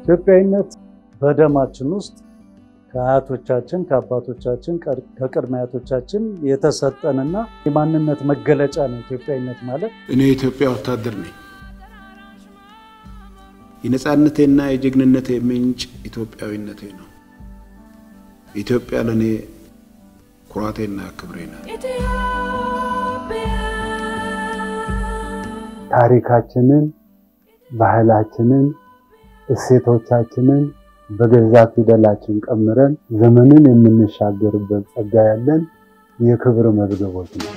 ኢትዮጵያዊነት በደማችን ውስጥ ከአያቶቻችን ከአባቶቻችን ከቅድመ አያቶቻችን የተሰጠንና የማንነት መገለጫ ነው። ኢትዮጵያዊነት ማለት እኔ የኢትዮጵያ ወታደር ነኝ። የነፃነቴና የጀግንነቴ ምንጭ ኢትዮጵያዊነቴ ነው። ኢትዮጵያ ለእኔ ኩራቴና ክብሬ ናት። ታሪካችንን፣ ባህላችንን፣ እሴቶቻችንን በገዛ ፊደላችን ቀምረን ዘመንን የምንሻገርበት ጸጋ ያለን የክብር መዝገቦች ነው።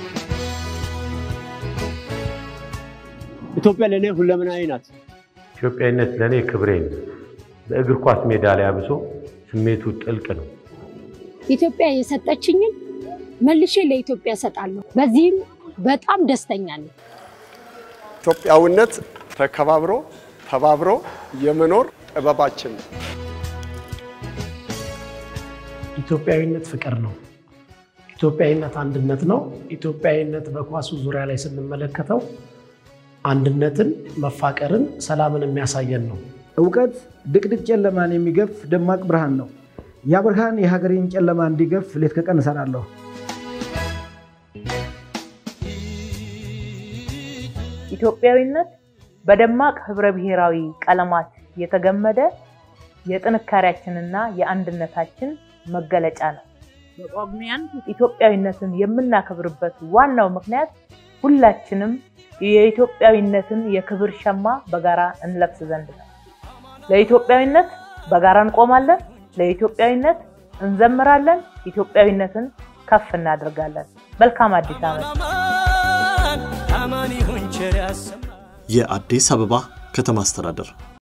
ኢትዮጵያ ለእኔ ሁለመናዊ ናት። ኢትዮጵያዊነት ለእኔ ክብሬ ነው። በእግር ኳስ ሜዳ ላይ አብሶ ስሜቱ ጥልቅ ነው። ኢትዮጵያ የሰጠችኝን መልሼ ለኢትዮጵያ እሰጣለሁ። በዚህም በጣም ደስተኛ ነኝ። ኢትዮጵያዊነት ተከባብሮ ተባብሮ የመኖር ጥበባችን ነው። ኢትዮጵያዊነት ፍቅር ነው። ኢትዮጵያዊነት አንድነት ነው። ኢትዮጵያዊነት በኳሱ ዙሪያ ላይ ስንመለከተው አንድነትን፣ መፋቀርን፣ ሰላምን የሚያሳየን ነው። እውቀት ድቅድቅ ጨለማን የሚገፍ ደማቅ ብርሃን ነው። ያ ብርሃን የሀገሬን ጨለማ እንዲገፍ ሌት ከቀን እሰራለሁ። ኢትዮጵያዊነት በደማቅ ህብረ ብሔራዊ ቀለማት የተገመደ የጥንካሬያችንና የአንድነታችን መገለጫ ነው። በጳጉሜ አንድ ኢትዮጵያዊነትን የምናከብርበት ዋናው ምክንያት ሁላችንም የኢትዮጵያዊነትን የክብር ሸማ በጋራ እንለብስ ዘንድ ነው። ለኢትዮጵያዊነት በጋራ እንቆማለን። ለኢትዮጵያዊነት እንዘምራለን። ኢትዮጵያዊነትን ከፍ እናደርጋለን። መልካም አዲስ ዓመት። የአዲስ አበባ ከተማ አስተዳደር